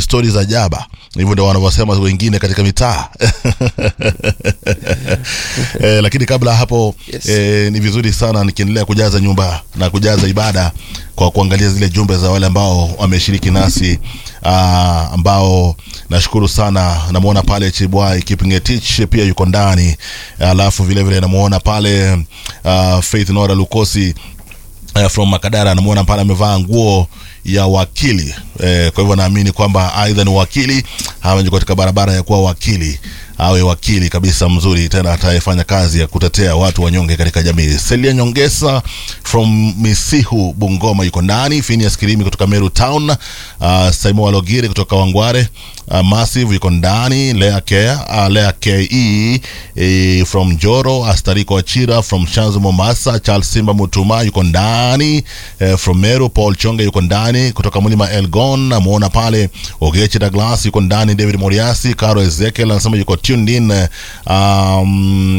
ni stori za jaba hivyo ndio wanavyosema wengine katika mitaa eh, lakini kabla hapo Yes. eh, ni vizuri sana nikiendelea kujaza nyumba na kujaza ibada kwa kuangalia zile jumbe za wale ambao wameshiriki nasi ah, ambao nashukuru sana namwona pale chibwai kipngetich pia yuko ndani alafu vile vile namuona pale uh, faith nora lukosi uh, from makadara namuona pale amevaa nguo ya wakili eh, kwa hivyo naamini kwamba aidha ni wakili ama yuko katika barabara ya kuwa wakili awe wakili kabisa mzuri tena atayefanya kazi ya kutetea watu wanyonge katika jamii selia nyongesa from misihu bungoma yuko ndani finias kirimi kutoka meru town uh, saimo walogiri kutoka wangware uh, massive yuko ndani lea ke uh, lea ke e, from joro astariko achira from shanzu momasa charles simba mutuma yuko ndani eh, from meru paul chonge yuko ndani kutoka mlima elgon namuona pale ogechi douglas yuko ndani david moriasi caro ezekiel anasema yuko tuned in um,